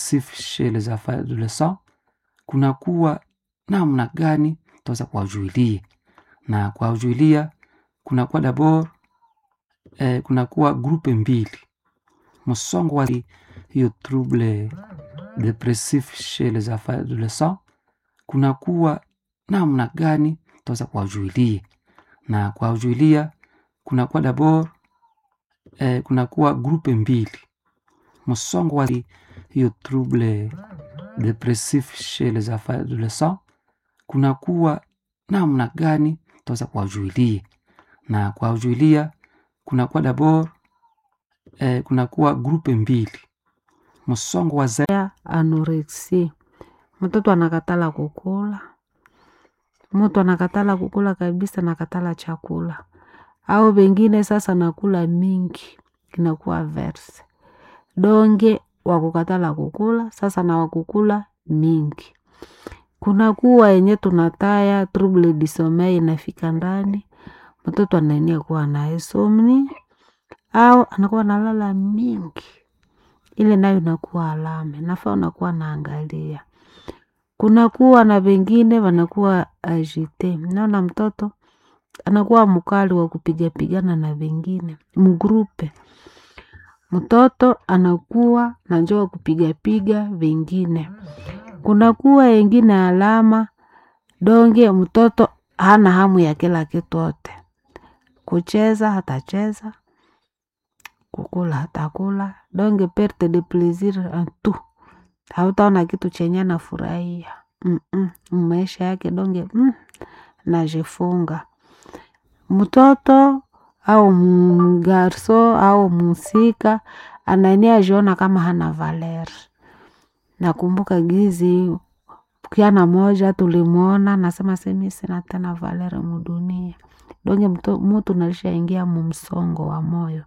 depressif chez les adolescents, kunakuwa namna gani tutaweza kuwajuilia na kuwajuilia kunakuwa dabord eh, kunakuwa grupe mbili msongo wa hiyo trouble depressif chez les adolescents, kunakuwa namna gani tutaweza kuwajuilia na kuwajuilia kunakuwa dabord eh, kunakuwa grupe mbili msongo wa hiyo trouble depressif chez les adolescents, kunakuwa namna gani tutaweza kuwajuilia na kuwajuilia kunakuwa dabord eh, kunakuwa grupe mbili msongo wa ya anorexia, mtoto anakatala kukula, mtu anakatala kukula kabisa, nakatala chakula au wengine sasa nakula mingi, inakuwa verse donge wakukatala kukula sasa na wakukula mingi. Kunakuwa yenye tunataya trouble du sommeil inafika ndani, mtoto anaenia kuwa na insomnia au anakuwa nalala mingi ile nayo inakuwa alama, nafaa unakuwa naangalia. Kunakuwa na wengine wanakuwa agite, naona mtoto anakuwa mkali wa kupigapigana na wengine mgrupe, mtoto anakuwa na njoo wa kupigapiga wengine. Kunakuwa wengine alama donge, mtoto hana hamu ya kila kitu yote, kucheza hatacheza kukula hatakula, donge perte de plaisir en tout, hautaona kitu chenye anafurahia mm -mm. maisha yake donge mm, najifunga mtoto au mgarso au musika anania ajiona kama hana valer. Nakumbuka gizi kiana moja tulimwona nasema semi sina tena valer mudunia, donge mutu nalishaingia mumsongo wa moyo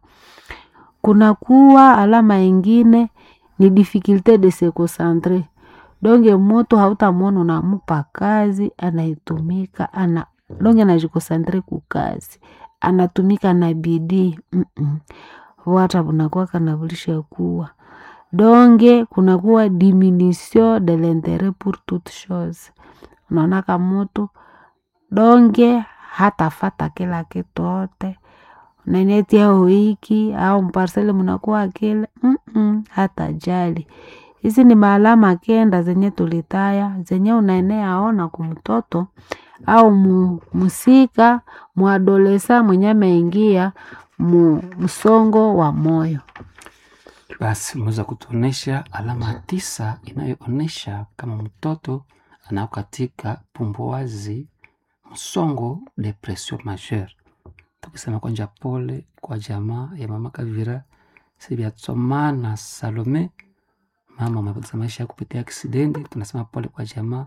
kunakuwa alama ingine ni difficulte de se concentrer donge mutu hautamwona unamupa kazi anaitumika ana donge anajikosantre kukazi anatumika na bidii mm -mm. wata bunakuwa kanavulisha kuwa donge kunakuwa diminution de l'interet pour toute chose unaonaka mutu donge hatafata kila kitu yote nanetia hoiki au mparsele mnakuwa kile mm -mm, hata jali. Hizi ni maalama kenda zenye tulitaya zenye unaenea ona kumtoto au mu, musika mwadolesa mwenye ameingia mu msongo wa moyo. Basi umeweza kutuonesha alama tisa inayoonyesha kama mtoto anao katika pumbuazi msongo depression majeure tukisema kwanja pole kwa jamaa ya mama Kavira Sibiatsomana Salome, mama amepoteza maisha kupitia aksidenti. Tunasema pole kwa jamaa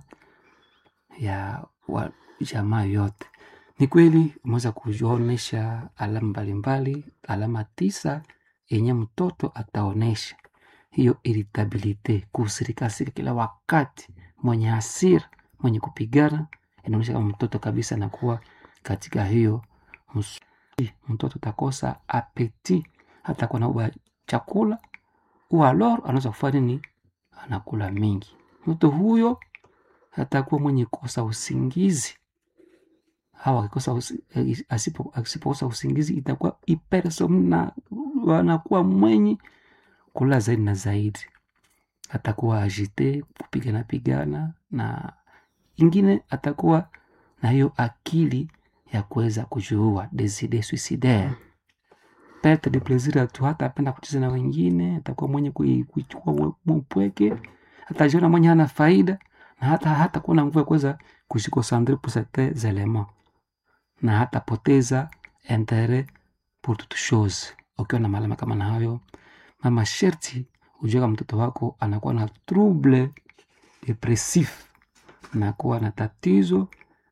ya wa, jamaa yote. Ni kweli umeweza kuonyesha alama mbalimbali, alama tisa yenye mtoto ataonesha hiyo irritabilite, kusirikasika kila wakati, mwenye hasira, mwenye kupigana, inaonyesha kama mtoto kabisa anakuwa katika hiyo mus mtoto takosa apeti hata kwa nauba chakula ualor anaweza kufanya nini? Anakula mingi. Mtoto huyo atakuwa mwenye kosa usingizi au akikosa usi, asipo asipokosa usingizi itakuwa hypersomnia, anakuwa mwenye kula zaidi na zaidi, atakuwa agite kupigana pigana, na ingine atakuwa na hiyo akili ya kuweza kujiua deside suicidaire perte de plaisir tu, hata apenda kucheza na wengine, atakuwa mwenye kuichukua mpweke, atajiona mwenye hana faida na hata hata kuwa na nguvu ya kuweza kujikosantre pour certains elements na hata poteza interet pour toute chose. Ukiwa na malama kama na hayo, mama sherti ujue kama mtoto wako anakuwa na trouble depressif, nakuwa na tatizo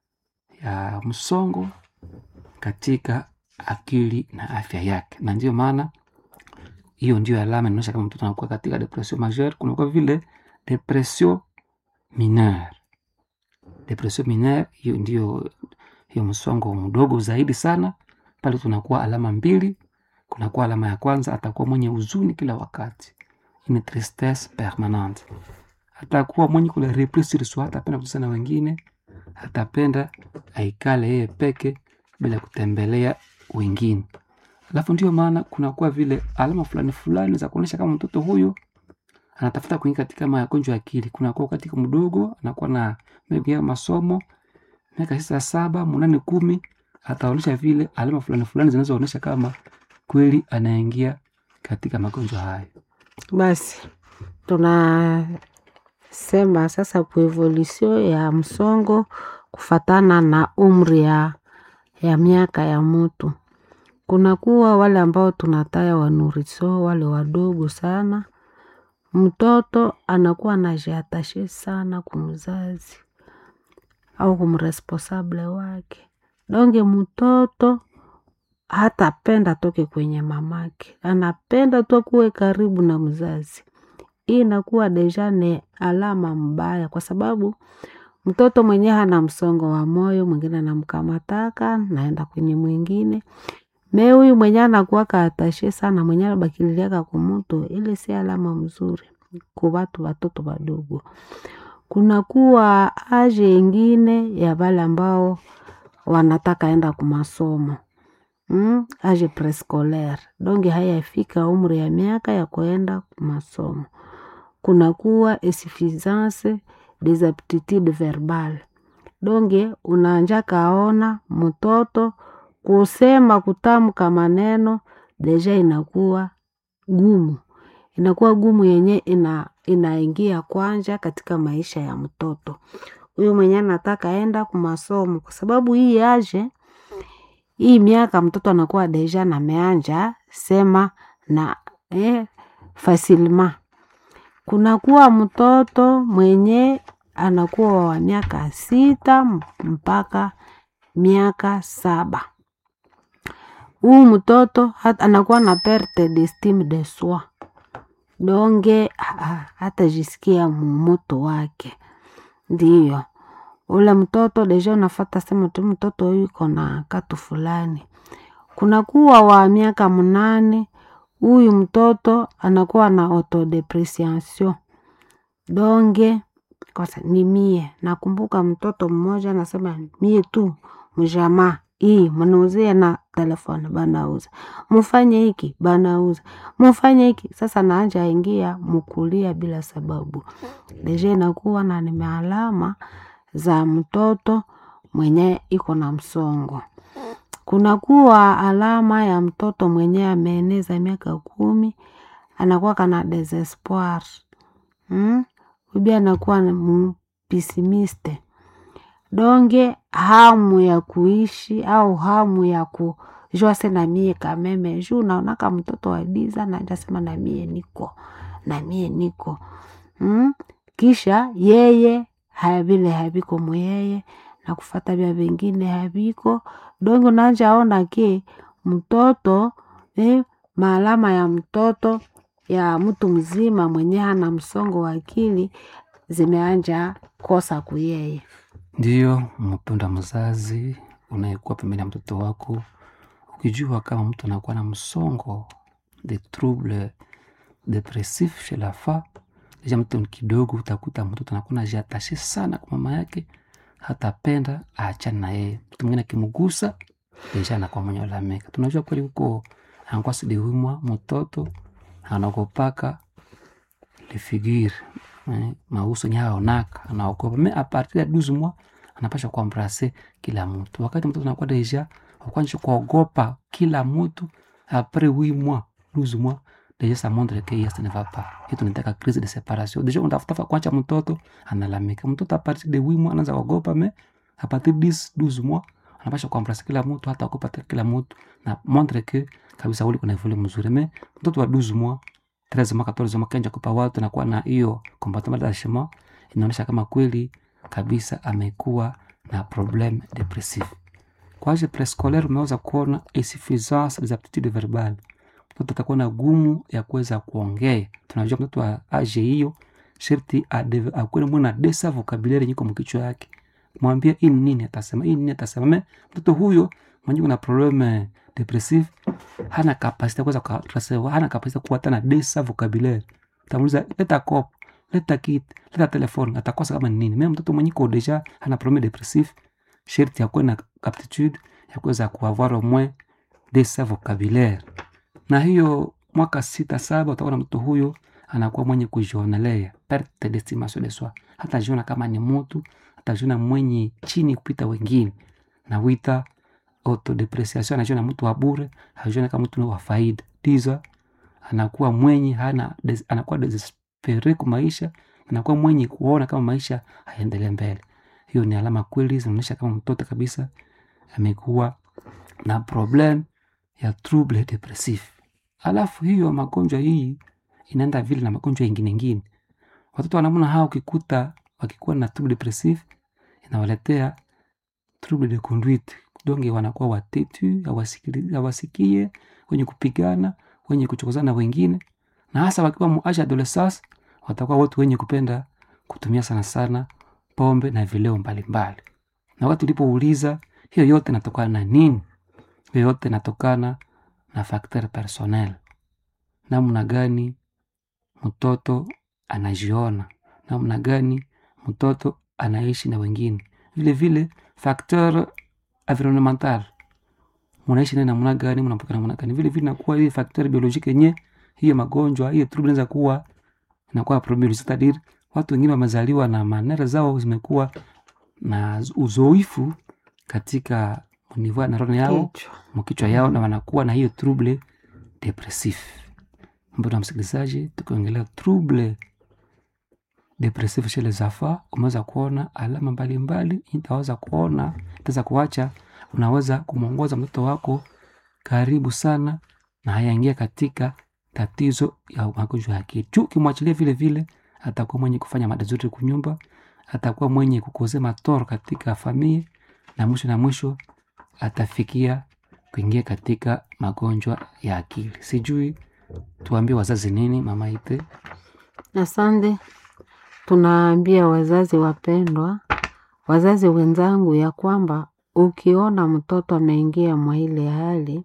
ya msongo katika akili na afya yake, na ndio maana hiyo ndio alama inaonyesha kama mtoto anakuwa katika depression majeure. Kunakuwa vile depression mineure. Depression mineure hiyo ndio hiyo msongo mdogo zaidi sana, pale tunakuwa alama mbili. Kunakuwa alama ya kwanza, atakuwa mwenye huzuni kila wakati, une tristesse permanente atakuwa mwenye kule repris sur soi atapenda kucheza na wengine atapenda aikale yeye peke bila kutembelea wengine alafu ndio maana kunakuwa vile alama fulani fulani za kuonyesha kama mtoto huyu anatafuta kuingia katika magonjwa ya akili kunakuwa katika mdogo anakuwa na maybe ya masomo miaka sita saba munane kumi ataonyesha vile alama fulani fulani zinazoonyesha kama kweli anaingia katika magonjwa hayo Basi tunasema sasa kuevolusio ya msongo kufatana na umri ya, ya miaka ya mtu. Kunakuwa wale ambao tunataya wanuriso, wale wadogo sana. Mtoto anakuwa anajiatashe sana kumzazi au kumresponsable wake. Donge mtoto hatapenda toke kwenye mamake, anapenda tu kuwe karibu na mzazi. Hii inakuwa deja ni alama mbaya, kwa sababu mtoto mwenyewe hana msongo wa moyo, mwingine anamkamataka naenda kwenye mwingine me huyu mwenye anakuwaka atashe sana, mwenye anabakililiaka kumutu, ile si alama mzuri ku watu watoto wadogo. Kunakuwa aje ingine ya wale ambao wanataka enda kumasomo mm, age prescolaire donge hayafika umri ya miaka ya kuenda masomo. Kunakuwa insuffisance des aptitudes verbales donge unaanja kaona mtoto kusema kutamka maneno deja inakuwa gumu, inakuwa gumu yenye ina, inaingia kwanja katika maisha ya mtoto huyu mwenye anataka enda kumasomo, kwa sababu hii aje hii miaka mtoto anakuwa deja na meanja sema na eh, fasilma. Kunakuwa mtoto mwenye anakuwa wa miaka sita mpaka miaka saba. Huu mtoto hat, anakuwa na perte d'estime de soi donge hatajisikia mumuto wake, ndiyo ule mtoto deja unafata sema tu mtoto huyu iko na katu fulani. Kunakuwa wa miaka mnane, huyu mtoto anakuwa na autodepreciation donge kosa ni mie. Nakumbuka mtoto mmoja anasema mie tu mjamaa hii mnauzia na telefoni banauza, mufanye hiki banauza, mufanye hiki sasa. Naanja ingia mukulia bila sababu, deja inakuwa na ni maalama za mtoto mwenye iko na msongo. Kunakuwa alama ya mtoto mwenye ameeneza miaka kumi anakuwa kana desespoir hmm? Ubi anakuwa pesimiste donge hamu ya kuishi au hamu ya kujua se namie kameme juu naonaka mtoto wadiza najasema namie niko namie niko hmm? Kisha yeye havile haviko muyeye na kufata vya vingine haviko donge nanja ona ke mtoto eh, maalama ya mtoto ya mtu mzima mwenye hana msongo wa akili zimeanja kosa kuyeye. Ndiyo mpenda mzazi unayekuwa pembeni ya mtoto wako, ukijua kama mtu anakuwa na msongo de trouble depressif chez la femme, deja mtu kidogo, utakuta mtoto anakuwa najiatashe sana kwa mama yake, hatapenda aachane na yeye. Mtu mwingine akimgusa deja anakuwa mwenye lalamika. Tunajua kweli huko anakuwa sidiwimwa mtoto anakopaka lifigiri eh, mauso nye haonaka anaogopa me apartir ya 12 mois anapasha kuambrase kila mtu. Wakati mtoto anakuwa deja akwanji kuogopa kila mtu apres 8 mois 12 mois deja ça montre que yes ne va pas et tunataka crise de séparation deja unatafuta kwanza mtoto analamika mtoto apartir de 8 mois anaanza kuogopa me apartir 10 12 mois anapasha kuambrase kila mtu hata ogopa kila mtu na montre que kabisa uli kuna vile mzuri me mtoto wa 12 mois 13 mois 14 mois kenja kupa watu nakuwa na hiyo comportement d'attachement inaonyesha kama kweli kabisa amekuwa na problem depressive. Kwa age prescolaire umeweza kuona insuffisance des aptitudes verbales, mtoto atakuwa na gumu ya kuweza kuongea. Tunajua mtoto wa age hiyo sharti akuwe mwana desa vocabulaire nyiko mkichwa yake, mwambie hii nini atasema, hii nini atasema. Me mtoto huyo mwenye kuna problem depressive hana kapasite kuweza kutrasewa, hana kapasite kuwa tena desa vocabulaire utamuuliza leta kopo leta kit leta telefone atakosa kama ni nini meme mtoto mwenye ko deja ana problème depressif sherti akuwe na aptitude ya kuweza kuavoir au moins de sa vocabulaire na hiyo mwaka sita saba utaona mtoto huyo anakuwa mwenye kujionelea perte d'estimation de soi hatajiona kama ni mtu hatajiona mwenye chini kupita wengine na wita autodepreciation anajiona mtu wa bure hajiona kama mtu wa faida tiza anakuwa mwenye hana des, anakuwa desespere kwa maisha anakuwa mwenye kuona kama maisha haendelee mbele hiyo ni alama kweli zinaonyesha kama mtoto kabisa amekuwa na problem ya trouble depressif alafu hiyo magonjwa hii inaenda vile na magonjwa ingine ingine watoto wanamna hao ukikuta wakikuwa na trouble depressif inawaletea trouble de conduite donge wanakuwa watetu hawasikie wenye kupigana wenye kuchokozana na wengine na hasa wakiwa muasha adolescence watakuwa watu wenye kupenda kutumia sana sana pombe na vileo mbalimbali na watu ulipouliza hiyo yote inatokana na nini hiyo yote inatokana na facteur personnel namna gani mtoto anajiona namna gani mtoto anaishi na wengine vile vile facteur environnemental munaishi naye namna gani mnapoka namna gani vile vile nakuwa ile facteur biologique yenye hiyo magonjwa hiyo trouble inaweza kuwa inakuwa problem c'est-à-dire watu wengine wamezaliwa na manera zao zimekuwa na uzoefu katika niveau na roho yao Kichwa. mkichwa yao na wanakuwa na hiyo trouble depressif mbona msikilizaji tukiongelea trouble depressif chez les enfants umeweza kuona alama mbalimbali itaweza kuona itaweza kuacha unaweza kumwongoza mtoto wako karibu sana na hayaingia katika tatizo ya magonjwa ya akili juu ukimwachilia vile vile atakuwa mwenye kufanya madazuri kunyumba atakuwa mwenye kukozea matoro katika familia na mwisho na mwisho atafikia kuingia katika magonjwa ya akili sijui tuambie wazazi nini mama ite Asante. Tunaambia wazazi wapendwa, wazazi wenzangu, ya kwamba ukiona mtoto ameingia mwa ile hali,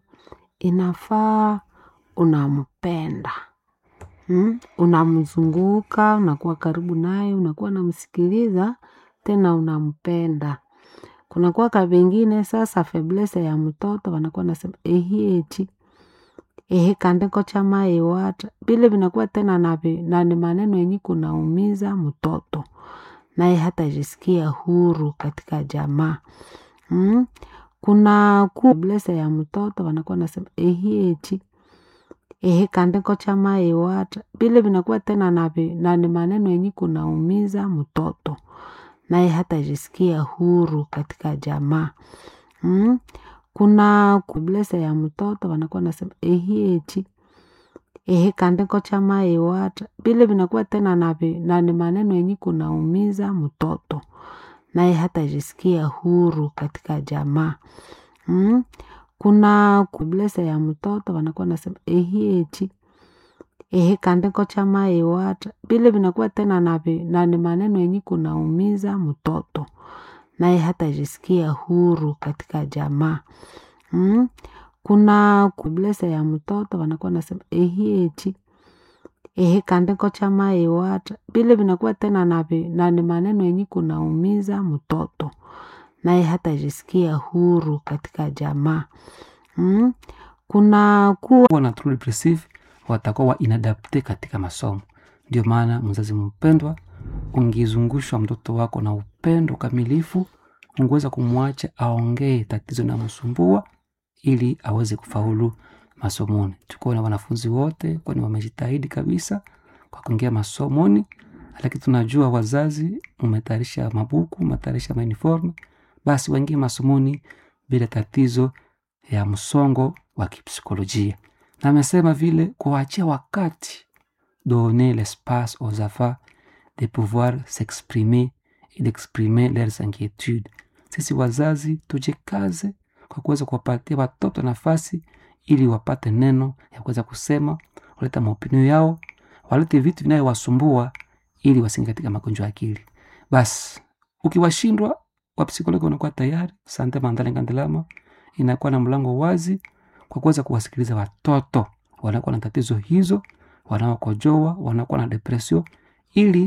inafaa unampenda hmm? Unamzunguka, unakuwa karibu naye, unakuwa unamsikiliza, tena unampenda. Kunakuwa kavingine sasa, feblese ya mtoto wanakuwa nasema ehiechi ehe kandiko chama iwata vile vinakuwa tena na, vi- na ni maneno yenye kunaumiza mtoto naye hatajisikia huru katika jamaa mm? kuna ku blese ya mtoto wanakuwa nasema ehiechi ehe kandiko chama iwata vile vinakuwa tena na, vi- na ni maneno yenye kunaumiza mtoto naye hatajisikia huru katika jamaa mm? kuna kublese ya mtoto wanakuwa nasema ehiechi ehe kandiko chama iwata vile vinakuwa tena na, vi- na ni maneno yenye kunaumiza mtoto naye hatajisikia huru katika jamaa mm? kuna kublese ya mtoto wanakuwa nasema ehiechi ehe kandiko chama iwata vile vinakuwa tena na, vi- na ni maneno yenye kunaumiza mtoto naye hatajisikia huru katika jamaa mm? kuna kublese ya mtoto wanakuwa nasema ehiechi ehe kandiko chama iwata vile vinakuwa tena na, vi- na ni maneno yenye kunaumiza mtoto naye hatajisikia huru katika jamaa mm? kuna ku kuwa na trouble depressive watakuwa wa inadapte katika masomo ndio maana mzazi mpendwa ungizungushwa mtoto wako na upendo kamilifu ungeweza kumwacha aongee tatizo namsumbua ili aweze kufaulu masomoni tukuwa na wanafunzi wote kwani wamejitahidi kabisa kwa kuingia masomoni lakini tunajua wazazi umetayarisha mabuku umetayarisha mauniforme basi waingie masomoni bila tatizo ya msongo wa kipsikolojia na amesema vile kuwaachia wakati donner l'espace aux enfants de pouvoir s'exprimer et d'exprimer leurs inquiétudes sisi wazazi tujikaze kwa kuweza kuwapatia watoto nafasi ili wapate neno ya kuweza kusema waleta maopinio yao walete vitu vinayowasumbua ili wasingi katika magonjwa ya akili basi ukiwashindwa wapsikologi wanakuwa tayari sante mandale ngandelama inakuwa na mlango wazi kwa kuweza kuwasikiliza watoto wanakuwa na tatizo hizo wanaokojoa wanakuwa na depression ili